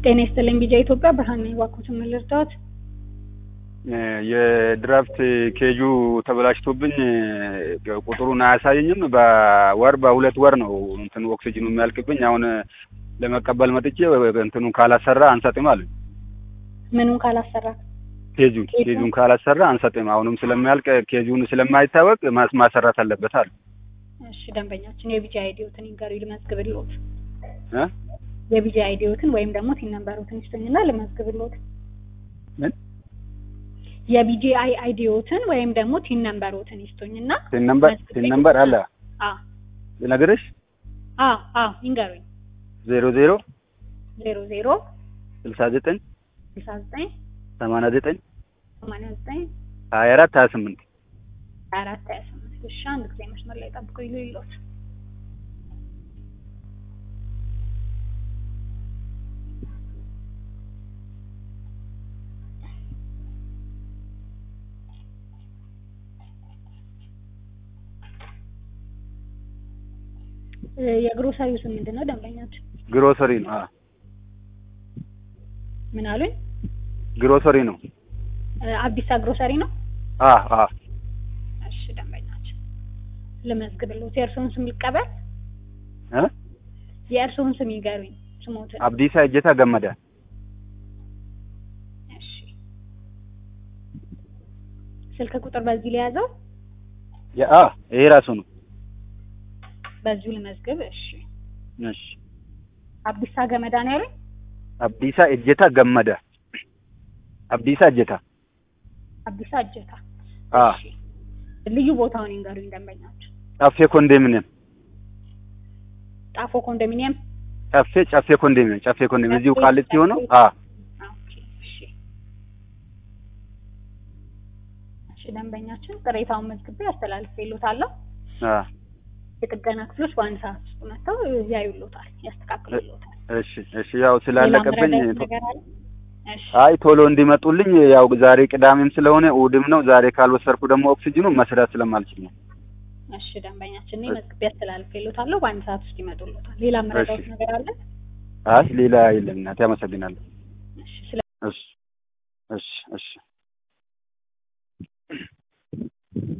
ጤና ይስጥልኝ ቢጃ ኢትዮጵያ ብርሃን ነኝ። እባክዎትን ምን ልርዳዎት? የድራፍት ኬጁ ተበላሽቶብኝ ቁጥሩን አያሳየኝም። በወር በሁለት ወር ነው እንትኑ ኦክሲጅኑ የሚያልቅብኝ። አሁን ለመቀበል መጥቼ እንትኑን ካላሰራ አንሰጥም አሉኝ። ምኑን ካላሰራ ኬጁን ኬጁን ካላሰራ አንሰጥም። አሁንም ስለሚያልቅ ኬጁን ስለማይታወቅ ማስ- ማሰራት አለበት አሉ። እሺ ደንበኛችን የቢጃ አይዲዎትን ይንገሩ ልመዝግብልዎት። እ የቢጃ አይዲዎትን ወይም ደግሞ ቲን ነምበሮትን ይስጡኝና ልመዝግብልዎት። ምን የቢጂአይ አይዲዎትን ወይም ደግሞ ቲን ነምበሮትን ይስጡኝና ቲን ነምበር ቲን ነምበር አለ አ ልነግርሽ አ አ ይንገሩኝ። ዜሮ ዜሮ ዜሮ ዜሮ ስልሳ ዘጠኝ ስልሳ ዘጠኝ ሰማንያ ዘጠኝ ሰማንያ ዘጠኝ ሀያ አራት ሀያ ስምንት ሀያ አራት ሀያ ስምንት እሺ አንድ ጊዜ መስመር ላይ ጠብቆ ይሉ ይሎት የግሮሰሪው ስም ምንድን ነው? ደንበኛችን ግሮሰሪ ነው። አ ምን አሉኝ? ግሮሰሪ ነው። አዲሳ ግሮሰሪ ነው። አ አ እሺ ደንበኛችን ልመዝግብልዎት። የእርስዎን ስም ይቀበል። እ የእርስዎን ስም ይገሩኝ። ስሞትን አብዲሳ እጀታ ገመዳ እሺ ስልክ ቁጥር በዚህ ሊያዘው አ ይሄ ራሱ ነው። በዚሁ ልመዝግብ። እሺ እሺ አብዲሳ ገመዳ ነው ያሉኝ። አብዲሳ እጀታ ገመዳ አብዲሳ እጀታ አብዲሳ እጀታ። አ እሺ ልዩ ቦታውን ይንገሩኝ ደንበኛችን። ጨፌ ኮንዶሚኒየም ጣፎ ኮንዶሚኒየም። ጨፌ ጨፌ ኮንዶሚኒየም ጨፌ ኮንዶሚኒየም እዚሁ ቃሊቲ ሆነው አ ኦኬ እሺ እሺ ደንበኛችን ቅሬታውን መዝግቤ አስተላልፌልዎታለሁ። አ የጥገና ክፍሎች በአንድ ሰዓት ውስጥ መጥተው ያዩልዎታል፣ ያስተካክሉልዎታል። እሺ እሺ ያው ስላለቀብኝ ሌላ ምረዳት ነገር አለ? እሺ አይ ቶሎ እንዲመጡልኝ ያው ዛሬ ቅዳሜም ስለሆነ እሑድም ነው። ዛሬ ካልወሰድኩ ደግሞ ኦክሲጅኑ መስራት ስለማልችል ነው። እሺ ደንበኛችን እኔ መዝግቤ አስተላልፌልዎታለሁ። በአንድ ሰዓት ውስጥ ይመጡልዎታል። ሌላ ምረዳት እሺ። ነገር አለ? አይ ሌላ የለም እናቴ፣ አመሰግናለሁ። እሺ ስለ እሺ እሺ እሺ